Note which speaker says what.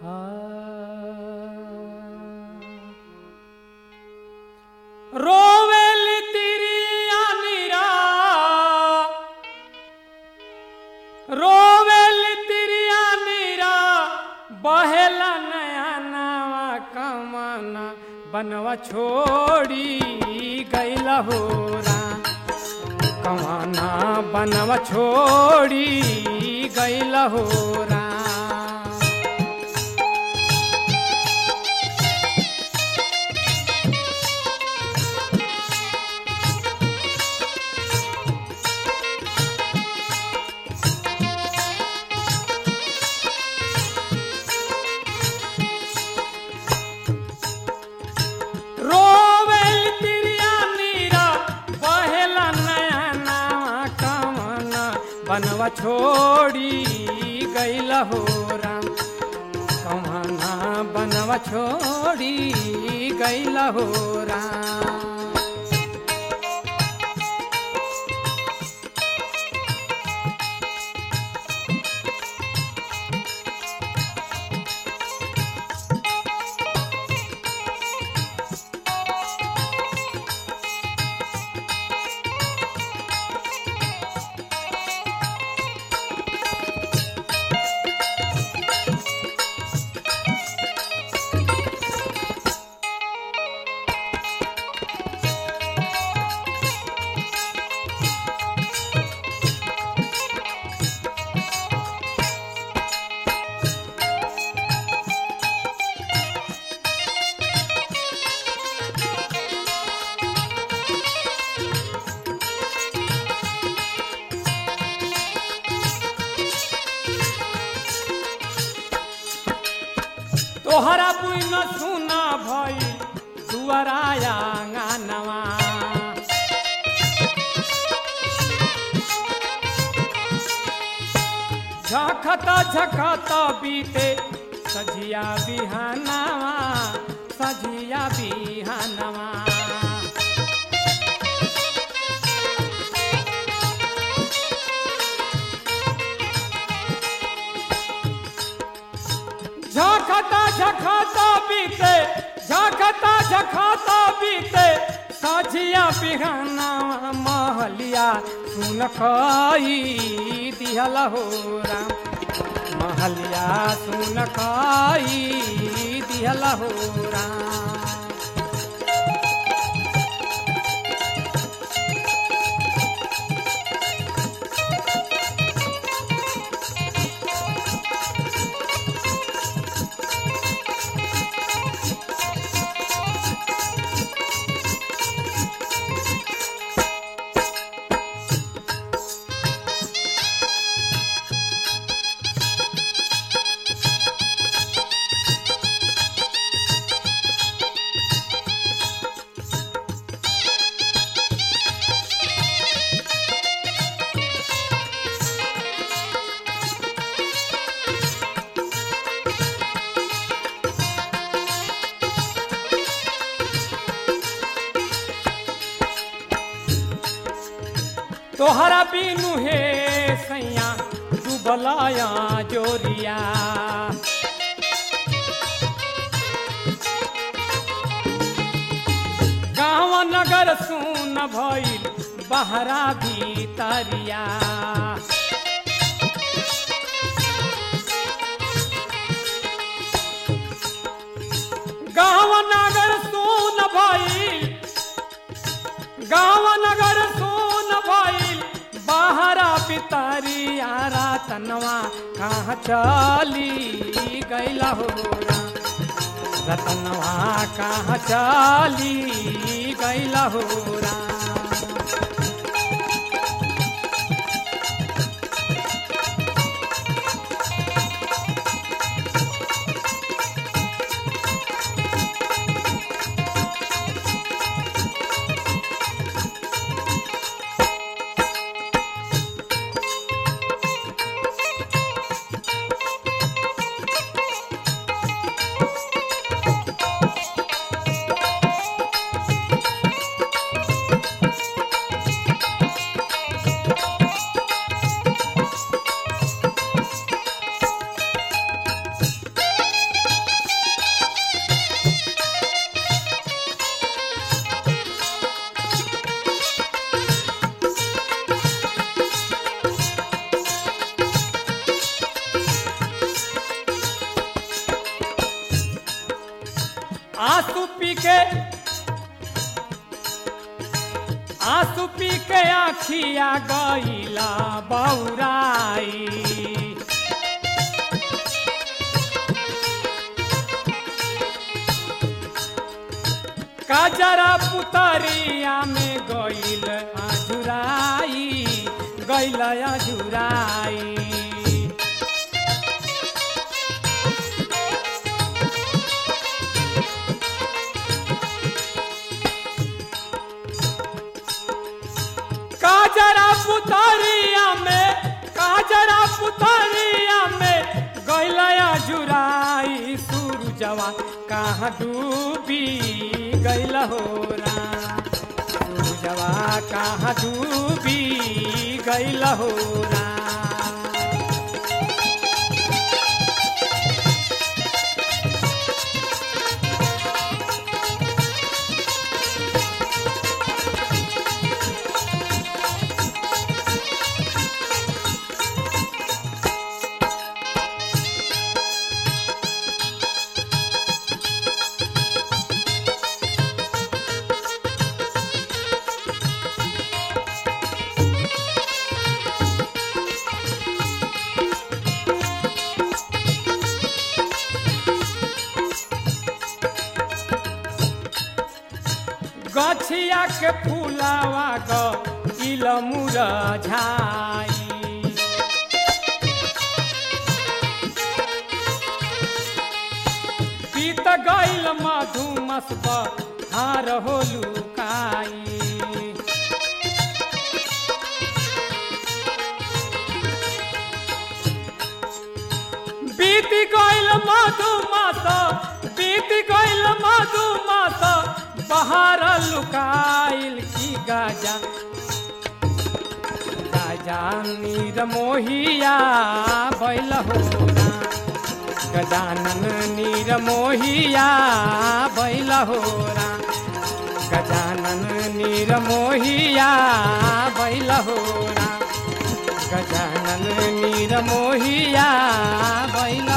Speaker 1: रोवेली तिरिया नीरा रोवेली तिरिया नीरा बहेला नया नवा कमाना बनवा छोड़ी गैला हो कमाना बनवा छोड़ी गैला हो रोवेल तिरिया नीरा बहेला नया नवा कमाना बनवा छोड़ी गैला हो राम कमाना बनवा छोड़ी गैला हो राम तोहरा बुन सुना भई दुआराया नवा झखत झखत बीते सजिया बिहानवा सजिया बिहानवा झखता झखता बीते झखता झखता बीते साझिया बिहाना महलिया सुन खई दिहल हो राम महलिया सुन खई दिहल हो राम तोहरा बिनु हे सैया डूबलाया जोरिया गाँव नगर सुन भइल बहरा भीतरिया गाँव नगर सुन भइल गाँव नगर सुन भइल बाहरा पितरिया रतनवा कहाँ चली गैला हो राम। रतनवा कहाँ चली गैला हो राम। आंसू पी के आखिया गईला बौराई काजरा पुतरिया में गईल आजुराई गईल आजुराई काजरा पुतरिया में काजरा पुतरिया में गैलया जुराई सूरजवा कहाँ डूबी गैल हो सूरजवा कहाँ डूबी गैल हो गछिया के फूलावा ग इलमुर झाई पीत गईल मधुमस हार हो लुकाई बीती गईल मधुमस बीती गईल मधुमस बहार लुकाइल की गाजा गाजा नीर मोहिया बैल होरा गजानन नीर मोहिया बैल होरा गजानन नीर मोहिया बैल होरा गजानन नीर मोहिया बैल